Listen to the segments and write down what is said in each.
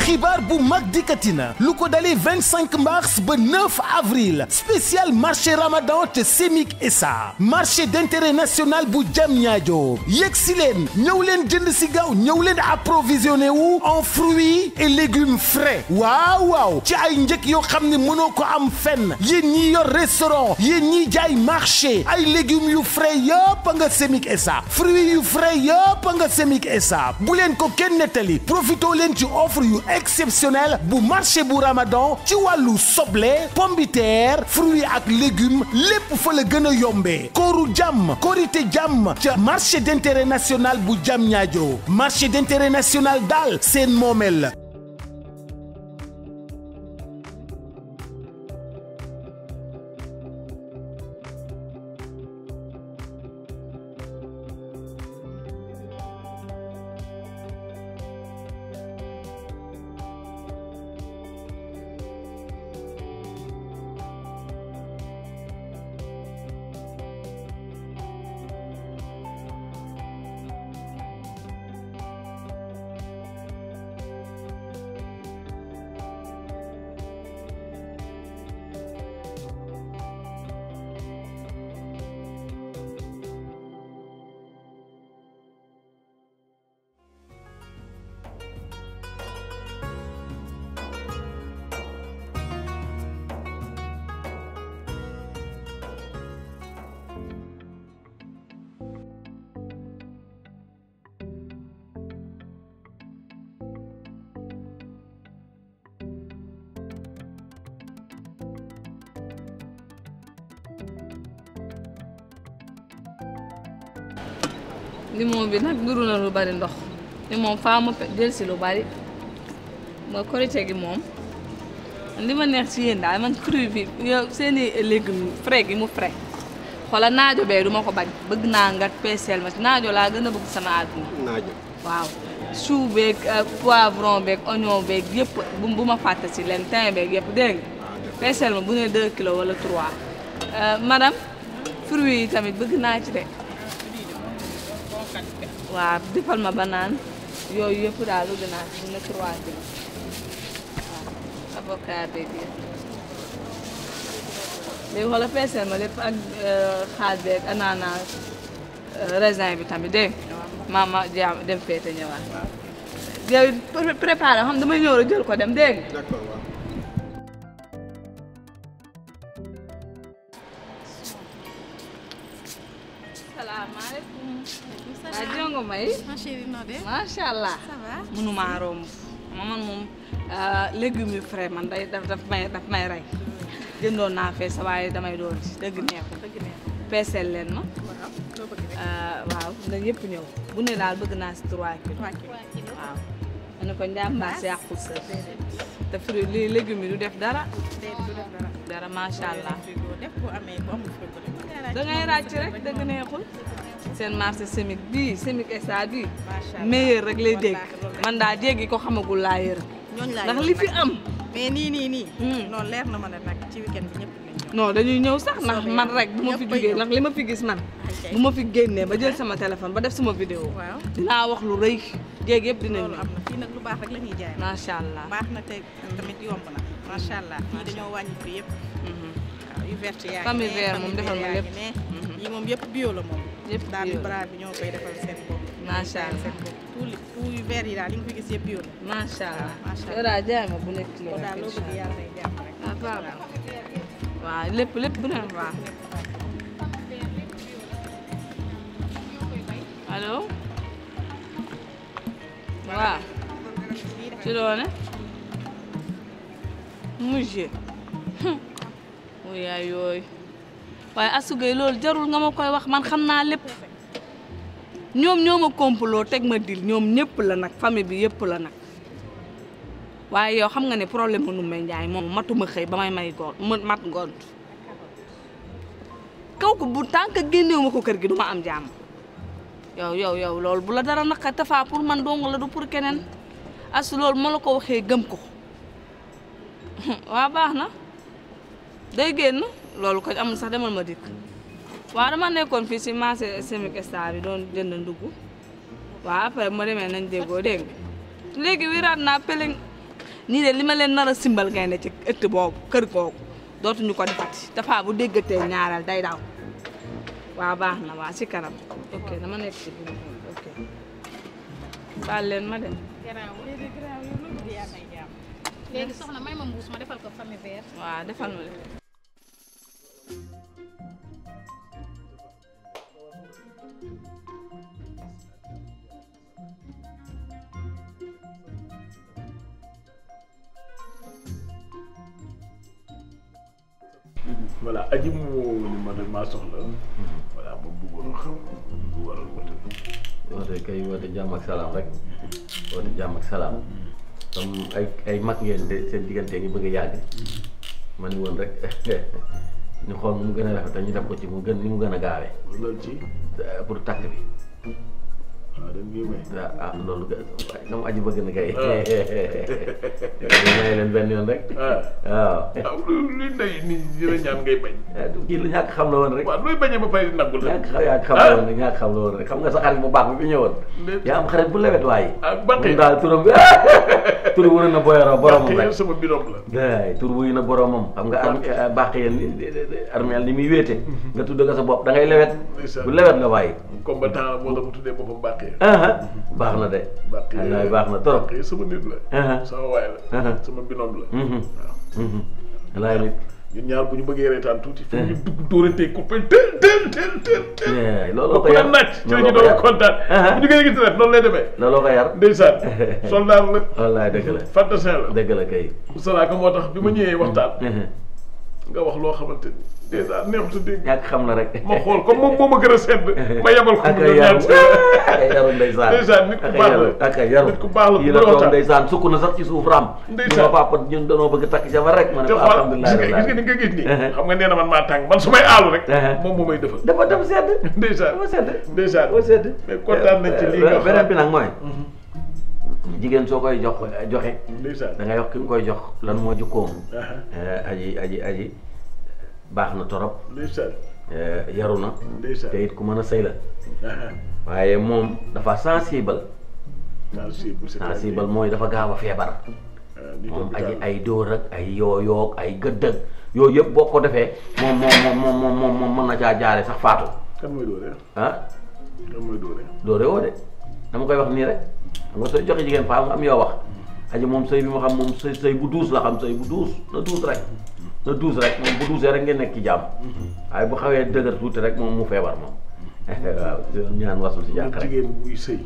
xibaar bu mag dikkati na lu ko dalee 25 mars ba 9 avril spécial marché ramadan te Semik SA marché d'intérêt national bu Diamniadio yegg si leen ñëw leen jënd si gaaw ñëw leen approvisionné wu en fruits et légumes frais waaw waaw ci ay njëkk yoo xam ne mënoo ko am fenn yéen ñi yor restaurant yéen ñi jaay marché ay légumes yu frais yëpp nga Semik SA fruits yu frais yëpp nga Semik SA bu leen ko kenn nettali profitoo leen ci offre yu exceptionnel bu marché bu Ramadan ci wàllu soble pombiteer fruits ak légumes lépp fa la gën a yombee kooru jàmm korité jàmm ca marché d'intérêt national bu Diamniadio marché d'intérêt national daal seen moomeel la limon bi nag duru na lu bari ndox ni moom faa ma jël si lu bari mooy korite gi moom li ma neex ci yéen daal man cru bi yow seeni légumes frais gi mu frais xoolal naajo bee du ma ko bañ bëgg naa nga peeseel ma naajo laa gën a bëgg sama àdduna naajo waaw chou beeg poivron beeg oignon beeg yëpp bu bu ma fàtte si leen thym beeg yëpp dégg nga peeseel ma bu ne 2 kilos wala 3 madame fruits yi tamit bëgg naa ci de waaw defal ma banaan yooyu yëpp daal bëgg naa ci bu ne 3 kilos waaw avocat beeg yëpp léegi xoolal peeseel ma lépp ak xaal beeg ananas raisin bi tamit dégg nga ma jaam dem féete ñëwaat yow préparé xam damay ñëw rek jël ko dem dégg nga d'accord waaw. salaamaaleykum waa jongo may ma chérie noo def macha allah ça va mënumaa romb ma man moom légumes yu frais man day daf daf may daf may rey jëndoon naa fee sa waaye damay doon ci dëgg neexul dëgg neex peeseel leen ma waaw loo bëgg rek waaw nga ñëpp ñëw bu ne daal bëgg naa si 3 kilos trois kilos waaw ma ne ko njàmbaas yàqul sa te fruit lii légumes yi du def dara déedéet du def dara dara macha allah frigo def bu amee bu amul frigo def da ngay ràcc rek dëgg neexul seen marché Semik bii Semik SA bii macha allah meilleur rek lay dégg Wallaahi loolu man daa dégg ko xamagul laa yërëm ñooñu laa ndax yor li fi nag. am mais nii nii nii Hmm. non leer na ma ne nag ci weekend bi ñëpp dinañ ñëw non dañuy ñëw sax ndax Soobee man yàlla. rek bu ma fi Ñëpp a jógee ñëw. ndax li ma fi gis man Ok. bu ma fi génnee ba jël sama téléphone ba def sama vidéo waaw dinaa wax lu rëy jéeg yëpp dinañ loolu am na fii nag lu baax rek la ñuy jaay macha allah baax na te tamit yomb na macha allah fii dañoo wàññi prix yëpp Mhm. waaw yu vert yaa ngi Famille ne, vert moom famille defal ma vert yaa lépp. ngi ne. Mhm. yi moom yëpp bio la moom Yëpp daal bio di la. bras bi ñoo koy defal seen bopp Macha allah. seen bopp tout li tout yu vert yi daal li nga fi gis yëpp bio la macha allah macha allah. yow daal jaay ma bu nekk kilo ko rek daal loo incha bëgg allah. yàlla day jàmm rek ah baax na waaw lépp lépp bu ne baax allo waaw ci doone mujje mu yaay yooyu waaye asugay loolu jarul nga ma koy wax man xam naa lépp ñoom ñoo ma complot teg ma dil ñoom ñëpp la nag famille bi yëpp la nag waaye yow xam nga ne problème mu Ndoumbé Ndiaye moom matuma xëy ba may may goon ma mat ngont kaw ko bu tànk génnewu ma ko kër gi du ma am jàmm yow yow yow loolu bu la dara naka tafaa pour man dong la du pour keneen asu loolu ma la ko waxee gëm ko waa baax na day génn loolu ko amul sax demal ma dikk waaw dama nekkoon fii si marché Semik Star bi doon jënd ndugg waaw après bu ma demee nañ déggoo dégg nga léegi wiraat naa peleng nii de li ma leen nar a simbal ngay ne ci ëtt boobu kër googu dootuñu ko defati dafa bu déggatee ñaareel day daw waaw baax na waa ci kanam ok dama nekk ci biir ok baal leen ma dem garaaw léegi garaaw yow loolu di yàlla jàmm léegi soxna may ma mbuus ma defal ko famille vert waaw defal ma leen voilà aji moo ni ma nag maa soxla voilà ma bëggoon xam lu waral woote bi woote kay woote jàmm ak salaam rek woote jàmm ak salaam comme ay ay mag ngeen de seen diggante ngi bëgg a yàgg ma ni woon rek ñu xool mu gën a rafet te ñu def ko ci mu gën ni mu gën a gaawee loolu ci pour takk bi waaw dañ koy may waaw ah loolu ga waaye na mu aji bëgg na kay ñu may leen benn yoon rek ah waaw ah luy ndey nit ñi dina ñaan ngay bañ kii lu ñàkk xam la woon rek waaw looy bañee ba pare di nangul la ñàkk xam ñàkk xam la woon rek ñàkk xam la woon rek xam nga sa xarit bu baax bi fi ñëwoon Ndey- yaa am xarit bu lewet waaye ah baqi moom daal turam bi tur wu na boyoroo boromam baqi rek sama birom la daay tur wuyu na boromam xam nga ar bàq yéen armeel ni muy wéete nga tudd ko sa bopp da ngay lewet Ndeysaan. bu lewet nga waaye combattant la moo tax mu tuddee boppam baqi aha baax na de baqi wallaay baax na trop baqi sama nit la aha sama waay la aha sama binom la mhm waaw mhm wallaay nit ñun ñaar bu ñu bëggee reetaan tuuti fu ñu dugg dóorantee coupé tel tel tel tel tel Eh, looloo ko ku yar leen naaj ci la ñu looloo ko doon yar kontaan Aha. bu ñu gën a gis rek noonu lay demee looloo ko yar ndeysaan soldat la wallaay dëgg la fantasin la dëgg la kay salaaka moo tax bi ma ñëwee waxtaan Mhm. nga wax loo xamante ni dèjà neexut a dégg ñàkk xam la rek ma xool comme moom moo ma gën a sedd ma yebal ko ak mu ay ñëw yaru ñaan ak ay yaru ndeysaan Ndeysaan, nit ku ak ay baax la. yaru ak ay yaru Nit ku baax la, kii bu la doon toog waxtaan. ndeysaan sukk na sax ci suuf ram Ndeysaan. ñu ma papa ñun danoo bëgg takk jabar rek ma ne te ko xool alhamdulilah gis nga gis nga ni nga gis nii xam nga nee na man maa tàng man su may aalu rek Aha. moom moo may defal dafa dafa sedd ndeysaan dafa sedd ndeysaan dafa sedd mais kontaan nañ ci lii nga beneen bi xam nag mooy jigéen soo koy jox joxe ndeysaan da ngay wax ki nga koy jox lan moo jukkoom aha Eh, aji aji aji baax na torop ndeysaan eh, yaru na ndeysaan te it ku mën a sëy la aha waaye moom dafa sensible sensible c'est sensible mooy dafa gaaw a feebar moom aji ay dóor ak ay yooyoog ay gëddëg yooyu yëpp boo ko defee moom moom moom moom moom moom mën na caa jaare sax faatu kan mooy dóore ah kan mooy dóore dóore woo de dama koy wax nii rek xam nga sooy joxe jigéen faa nga am yoo wax aji moom sëy bi ma xam moom sëy sëy bu duus la xam sëy bu duus na duus rek na duus rek moom bu duusee rek ngeen nekk ci jàmm waaye bu xawee dëgër tuuti rek moom mu feebar moom waaw ñaan wasul si jàkk nag rek jigéen buy sëy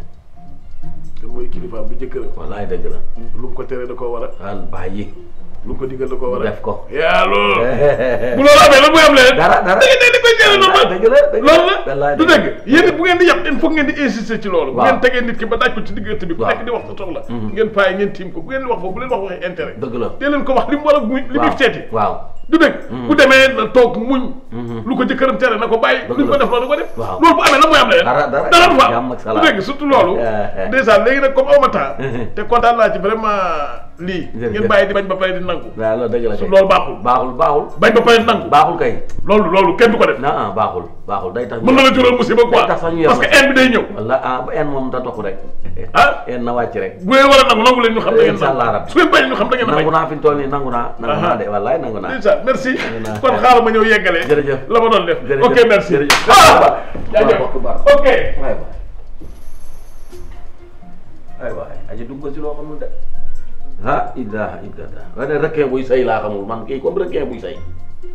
te mooy kilifaam du jëkkëram wallaay dëgg la lu mu ko tere da koo war a wal bàyyi lu mu ko digal da koo war a def ko yaa loolu bu loolu amee lan mooy am leneen dara dara da ngeen di koy jëlee normal dëgg la dëgg la loolu la wallaay du dëgg dëgg yéen it bu ngeen di yàpp il faut ngeen di insister ci loolu bu Waaw. ngeen tegee nit ki ba daaj ko ci diggante bi ku Waaw. nekk di wax sa soxla Mhm. ngeen paay ngeen tiim ko bu ngeen di wax foofu bu leen wax waxi intérêt dëgg la dee leen ko wax li mu war a muy li muy waaw seeti waaw du dëgg bu demee na toog muñ Mhm. lu ko jëkkëram tere na ko bàyyi Dëgg lu ko la. def loolu ko def Waaw. loolu bu amee lan mooy am leneen Dara, dara. dara du fa Jàmm ak du salaam. dëgg surtout loolu Eh, eh. dèjà léegi nag comme awma temps Mhm. te kontaan naa ci vraiment lii Jërëjëf. ngeen bàyyi di bañ ba pare di nangu waaw loolu dëgg la su kay loolu baaxul baaxul baaxul bañ ba pare di nangu baaxul kay loolu loolu kenn du ko def na ah baaxul baaxul day tax ñu- mën na la jural musiba quoi day tax sax ñu parce que yem. haine bi day ñëw walla ah ba en moom da topp rek ah en na wàcc rek bu ngeen war a nangu nangu leen ñu xam da ngeen Incha allah nangu rabbi. su ngeen bañ ñu xam da ngeen a nangu bañ naa fi mu toll nii nangu naa nangu naa Aha. de wallaay nangu naa déjà merci naa. kon xaaral ma ñëw yeggalee Jërëjëf. la ma doon def Jërëjëf. ok merci Jërëjëf. ah jaajëf Baax, baax. ok waay waay ay waay aji dugg si loo xamul de ah illaha illallah nga ne requin buy sëy laa xamul man kii comme requin buy sëy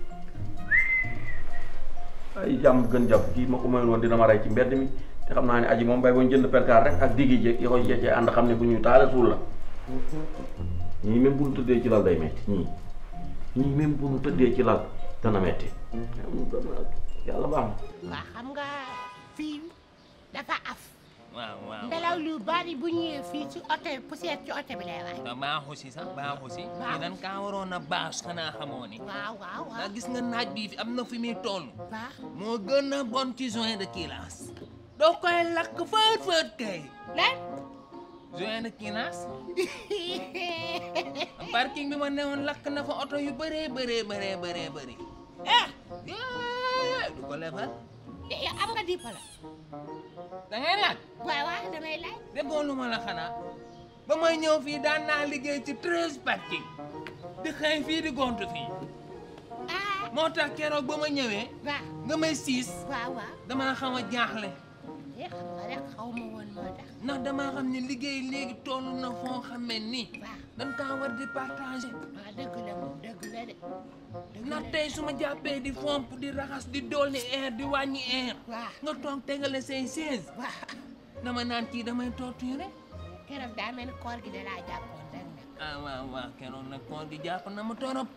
ay jàmm gën jàpp kii ma ko mayoon woon dina ma rey ci mbedd mi te xam naa ne aji moom bay boo jënd perkaar rek ak diggi je yi koy jecee ànd xam ne bu ñuy taale suul la ñii même bu ñu tëddee ci lal day metti ñii ñii même bu ñu tëddee ci lal dana metti yàlla baax na waa xam nga fii dafa af waaw waaw ngelaw lu bari bu ñëwee fii ci oto bi poussière ci oto bi lay waay te baaxu si sax baaxu si Baaxu. ñu dan kaa waroon a bâche xanaa xamoo ni waaw waaw waaw ndax gis nga naaj bii fi am na fi muy toll baax moo gën a bon ci joint de kilaas doo koy lakk fët fët kay lan joint de kilaas parking bi ma newoon lakk na fa oto yu bëree bëree bëree bëree bëri ah yee du ko lebal yow am nga diplôme da ngay laaj waaw waaw damay laaj déggoo lu ma la xanaa ba may ñëw fii daan naa liggéey ci treize parking di xëy fii di gontu fii ah moo tax keroog ba ma ñëwee waaw nga may siis waaw waaw damaa xaw a jaaxle eh xam nga rek xaw ma woon moo tax ndax damaa xam ne liggéey léegi toll na foo xamee ni waaw dañ kaa war di partager waaw dëgg la moom dëgg la de dëgg ndax la tey su ma jàppee di fomp di raxas di dolli air di wàññi air waaw nga toog tegale say chaise waaw dama naan kii damay torturer keroog daa mel ni koor gi da laa jàppoon rek nag ah waaw waaw keroog nag koor gi jàpp na ma torop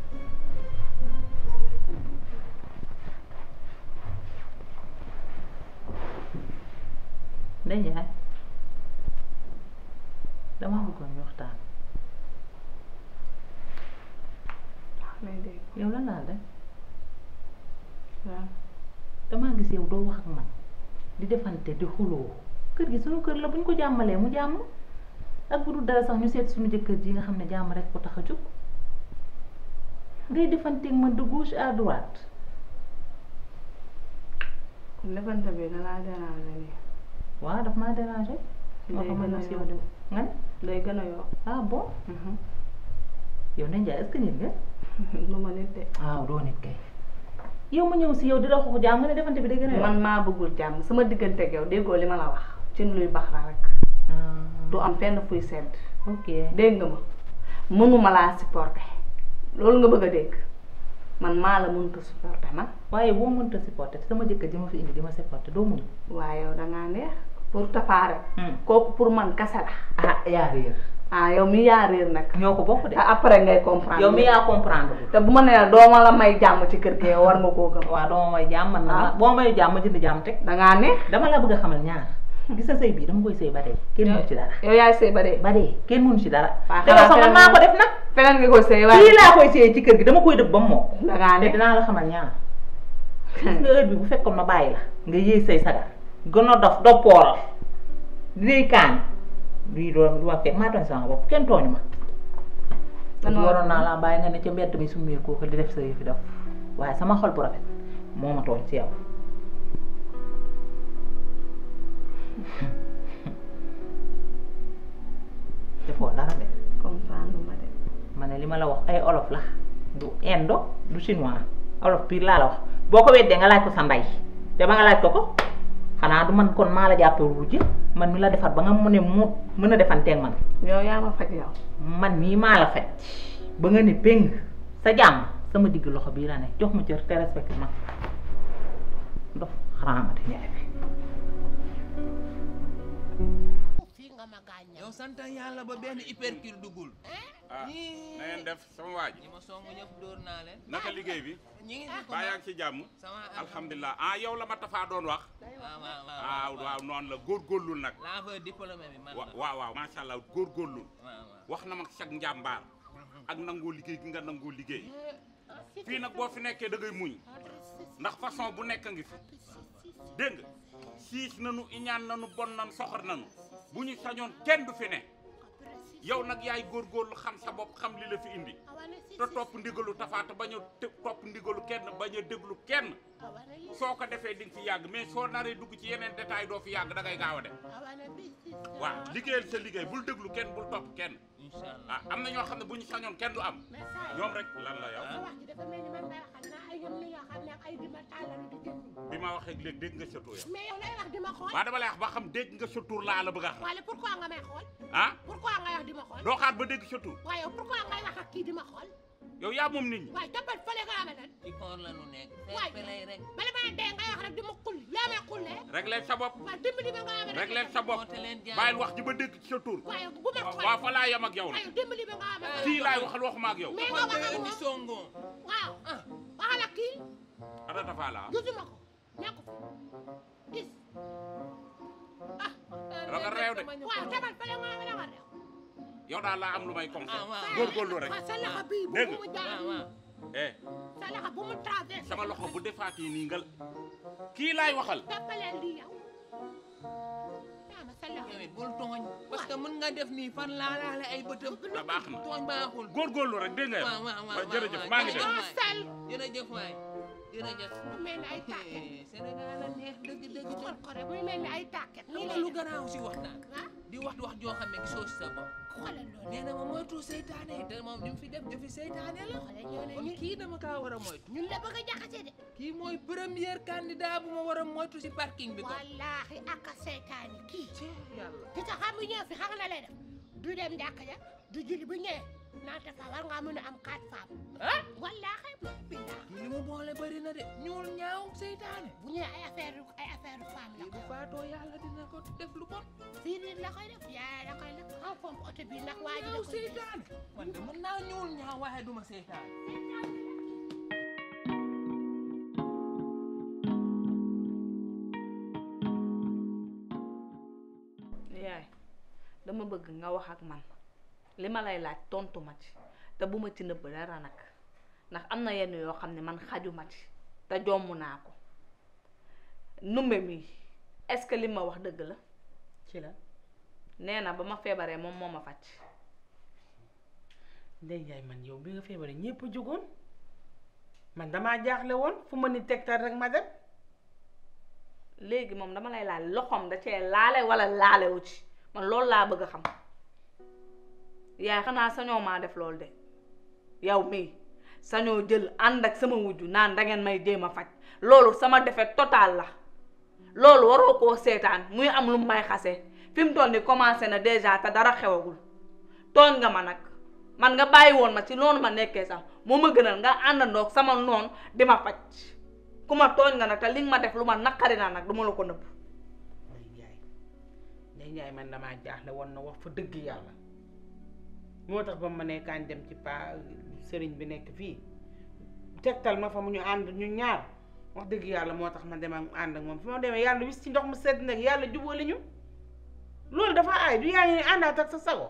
Ndeye Ndiaye dama bëggoon ñu waxtaan lay dégg yow lan laa def waaw damaa gis yow doo wax ak man di defante di xuloo kër gi suñu kër la bu ñu ko jàmmalee mu jàmm ak bu dul dara sax ñu seet suñu jëkkër ji nga xam ne jàmm rek ko tax a jóg ngay defanteeg man de gauche à droite defante bi da laa déranger nii waaw daf maa déranger moo day tax ma gën a ñëw si yow de nga ne day gën a yokk ah bon yow Ndeye Ndiaye est-ce que nit nga lu ma nit de waaw doo nit kay yow ma ñëw si yow di la xoox jàmm nga ne defante bi day gën a yokk man maa bëggul jàmm sama diggante ak yow déggoo li ma la wax ci luy bax la rek du am fenn fuy sedd ok dégg nga ma mënuma laa supporter loolu nga bëgg a dégg man maa la mënta supporter man waaye boo mënta supporter te sama jëkkër ji ma fi indi di ma supporter doo mun waaye yow dangaa neex pour tafaare kooku pour man kase la ah yaa réer ah yow mi yaa réer nag ñoo ko bokk de ah après ngay comprendre yow mi yaa comprendre te bu ma nee la doo ma la may jàmm ci kër gi yow war nga koo gëm waaw dama may jàmm man na Ah. boo may jàmm ma jënd jàmm teg dangaa neex dama la bëgg a xamal ñaar gis sa sëy bii dama koy sëy ba dee kenn mënu ci dara yow yaay sëy ba dee ba dee kenn mënu ci dara waaw te yow sax man feneen maa ko def nag feneen nga koy sëy waaye fii laa koy sëyee ci kër gi dama koy dëbb ba mu mokk dangaa te neex dinaa la xamal ñaar gis nga heure bi bu fekkoon ma bàyyi la nga yéey say sagar gën a dof doppooral di lay kaan lii doon du ma fekk maa tooñ sama bopp kenn tooñu ma Man ma- waroon naa laa bàyyi nga ne ca mbedd mi summee kooku di def sa yëfi def waaye sama xol bu rafet moo ma tooñ ci yow defoo dara de comprendre ma de ma ne li ma la wax ay olof la du indo du chinois olof pire laa la wax boo ko weddee nga laaj ko sa ndey te ba nga laaj ko ko xanaa du man kon maa la jàppee wujj man mi la defar ba nga mën a mu mën a defanteeg man yow yaa ma faj yow man mii maa la faj ba nga ne péng sa jàmm sama digg loxo bii la ne jox ma cër te respecté ma ndox xaraamate ñaay bi fii nga ma gaañal yow sant yàlla ba benn hypercule duggul ah Ñii- na ngeen def sama waa ji ñi ma song ñëpp dóor naa leen naka liggéey bi ñi ngi fi ko baa yaa ngi ci jàmm sama alhamdulilah ah yow la ma tafaa doon wax waaw waaw ah waaw noonu la góorgóorlul nag laa fa diplômé bi man wa la waaw waaw macha allah góorgóorlul waaw waaw wax na ma sag njàmbaar ak nangoo liggéey gi nga nangoo liggéey fii nag boo fi nekkee da ngay muñ ndax façon bu nekk ngi fi dégg nga siis nanu iñaan nanu bon nanu soxor nanu bu ñu sañoon kenn du fi ne yow nag yaay góorgóorlu xam sa bopp xam li la fi indi te topp ndigalu tafaata bañ a te- topp ndigalu kenn bañ a déglu kenn soo ko defee di nga fi yàgg mais soo naree dugg ci yeneen détail doo fi yàgg da ngay gaaw a dem waaw liggéeyal sa liggéey bul déglu kenn bul topp kenn incha allah ah am na ñoo xam ne bu ñu sañoon kenn du am ñoom rek lan la yow wax ji dafa mel ni man may waxal naa ay ñoom li nga xam ne ak ay dima tàllalu di jënd bi ma waxee léegi dégg nga sa tur yow mais yow lay wax di ma xool waa dama lay wax ba xam dégg nga sa tur laa la bëgg a xam wala pourquoi nga may xool ah pourquoi ngay wax di ma xool doo xaar ba dégg sa tur waaye yow pourquoi ngay wax ak kii di ma xool yow yaa moom nit ñi waaye toppal fële nga amee nan ci koor la nu nekk waay feer lay rek bala ma ne dee ngay wax rek di ma xulli yaa may xullee régleel sa bopp waaye dimbali ma nga amee régleel sa bopp Woote leen jàmm. bàyyil wax ji ba dégg ci sa tur waaye bu ma xool waaw fa laa yem ak yow waaye nag dimbali ma nga amee fii laay waxal waxuma ak yow mais nga wax ak ni moom songoo waaw waxal ak kii ana Tafa laa gisuma ko nekku fi gis raga réew de waaw demal fële nga amee danga réew yow daal laa am lu may comme ah waaw góorgóorlu rek waaw sa loxo bii bu dégg mu waaw jaar waaw eh sa loxo bu mu traversé sama loxo bu defaatee nii nga kii laay waxal toppaleen lii yow yaa ma sa loxo yow it bul tooñ parce que mën nga def nii fan laa laale ay bëtëm ah baax na tooñ baaxul góorgóorlu rek dégg nga yow waaw waaw waaw waaw jërëjëf waaw, maa ngi jërëjëf dem doo sel jërëjëf waay jërëjëf mu mel ni ay tàkket Sénégal la neex dëgg dëgg xol dëgg ko rek muy mel ni ay tàkket xam nii nga lay lu def gannaaw si wax naa ah di wax wax joo xam ne gisoo si sa bopp xoolal loolu nee na ma moytu seytaane te moom li mu fi def jëfi seytaane la xoolal ñëw ne kon ñu kii dama kaa war a moytu ñun la bëgg a jaxase de kii mooy premier candidat bu ma war a moytu si parking bi kon wallaahi ak a seytaani kii Cee yàlla te sax xam nga ñëw fi xam nga la lay def du dem jàkk ja du julli bu ñëwee naata fa war ngaa mën a am quatre femmes ah wallaahi billah kii li mu boole bëri na de ñuul ñaaw seytaane bu ñëwee ay affaire ay affaire femme la kii bu faatoo yàlla dina ko def lu bon fii nii la koy def yaay la koy def xaw pompe oto bi ndax waa ji da ñaaw koy seytaane man de mën naa ñuul ñaaw waaye duma seytaane yaay dama bëgg nga wax ak man li ma lay laaj tontu ma ci te bu ma ci nëbb dara nag ndax am na yenn yoo xam ne man xajuma ci te jomm naa ko numbe mi est-ce que li ma wax dëgg la ci la nee na ba ma feebaree moom moo ma faj Ndey Njaay man yow bi nga feebaree ñépp a jógoon man damaa jaaxle woon fu ma ni tegtal rek ma dem léegi moom dama lay laaj loxoom da cee laale wala laalewu ci man loolu laa bëgg a xam yaay xanaa sañoo maa def loolu de yow mii sañoo jël ànd ak sama wujju naan dangeen may jéem a faj loolu sama defet total la loolu waroo koo seetaan muy am lu may xase fi mu toll ni commencé na déjà te dara xewagul tooñ nga ma nag man nga bàyyi woon ma ci noonu ma nekkee sax moo ma gënal nga àndandoog sama noon di ma faj ku ma tooñ nga nag te li nga ma def lu ma naqari naa nag duma la ko nëbb Ndey Njaay Ndey Njaay man damaa jaaxle woon na wax fa dëgg yàlla moo tax ba ma ne kañ dem ci pa sëriñ bi nekk fii tegtal ma fa mu ñu ànd ñu ñaar wax dëgg yàlla moo tax ma dem ak ànd ak moom fi ma demee yàlla wis ci ndox mu sedd nag yàlla jubóoli ñu loolu dafa aay du yaa ngi ne àndaat ak sa sago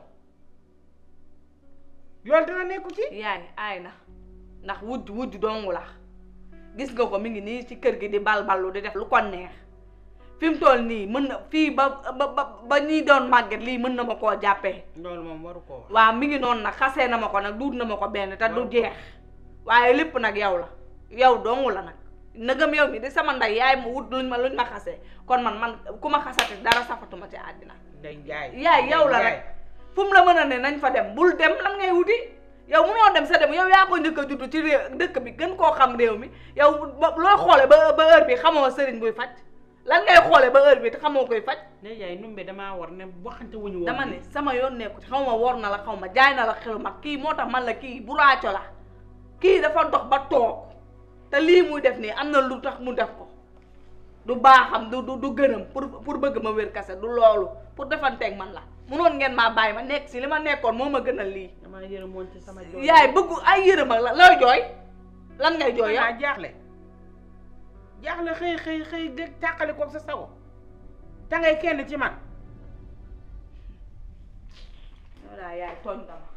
loolu dina nekku ci yaay aay na ndax wujj wujj dongu la gis nga ko mi ngi nii ci kër gi di balballu di def lu ko neex fi mu toll nii mën na fii ba ba ba ba ñii doon màgget lii mën na ma koo jàppee loolu moom waru ko wax waaw mi ngi noonu nag xasee na ma ko nag duut na ma ko benn te du jeex waaye lépp nag yow la yow dongu la nag nëgëm yow mi di sama ndey yaay ma wut luñ ma luñ ma xasee kon man man ku ma xasati dara safatuma ci àddina Ndey Njaay yaay yow la Ndey rek fu mu la mën a ne nañ fa dem bul dem lan ngay wuti yow munoo dem sa dem yow yaa ko njëkk a juddu ci réew dëkk bi gën koo xam réew mi yow ba looy xoole ba ba heure bi xamoo sëriñ buy faj lan ngay xoole ba heure bi te xamoo koy faj Ndey Njaay numbe damaa war ne waxante wuñu woon dama ne sama yoon nekku ci xaw ma wor na la xaw ma jaay na la xelu mag kii moo tax man la kii bu raaco la kii dafa dox ba toog te lii muy def nii am na lu tax mu def ko du baaxam du du du gënam pour pour bëgg ma wér kase du loolu pour defanteeg man la munoon ngeen maa bàyyi ma nekk si li ma nekkoon moo ma gënal lii damaa yërëmoon ci sama jooy yaay bëggu ay yërëm ak la looy jooy lan ngay jooy yow yaa jaaxle jaaxle xëy xëy xëy dégg tàqali koog sa sago te ngay kenn ci man yow daal yaay tooñ nga ma